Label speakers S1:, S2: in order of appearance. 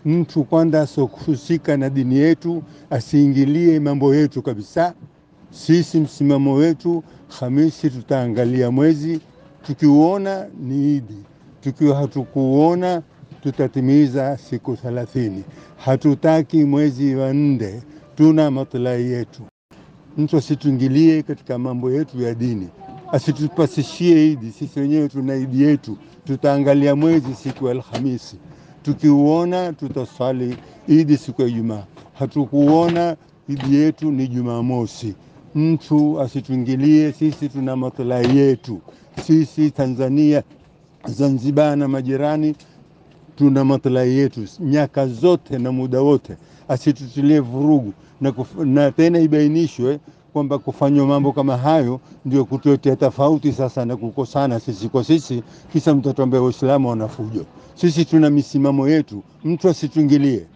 S1: Mtu kwanza asiohusika na dini yetu asiingilie mambo yetu kabisa. Sisi msimamo wetu, Hamisi tutaangalia mwezi, tukiuona ni Idi, tukiwa hatukuona tutatimiza siku thelathini. Hatutaki mwezi wa nne, tuna maslahi yetu. Mtu asituingilie katika mambo yetu ya dini, asitupasishie Idi. Sisi wenyewe tuna Idi yetu, tutaangalia mwezi siku ya Alhamisi, tukiuona tutaswali Idi siku ya Ijumaa. Hatukuona Idi yetu ni Jumamosi. Mtu asituingilie, sisi tuna maslahi yetu. Sisi Tanzania, Zanzibar na majirani tuna maslahi yetu nyaka zote na muda wote, asitutilie vurugu na, kuf, na tena ibainishwe kwamba kufanywa mambo kama hayo ndio kutuletea tofauti sasa na kukosana sisi kwa sisi, kisa mtoto ambaye Waislamu wanafujo. Sisi tuna misimamo yetu, mtu asituingilie.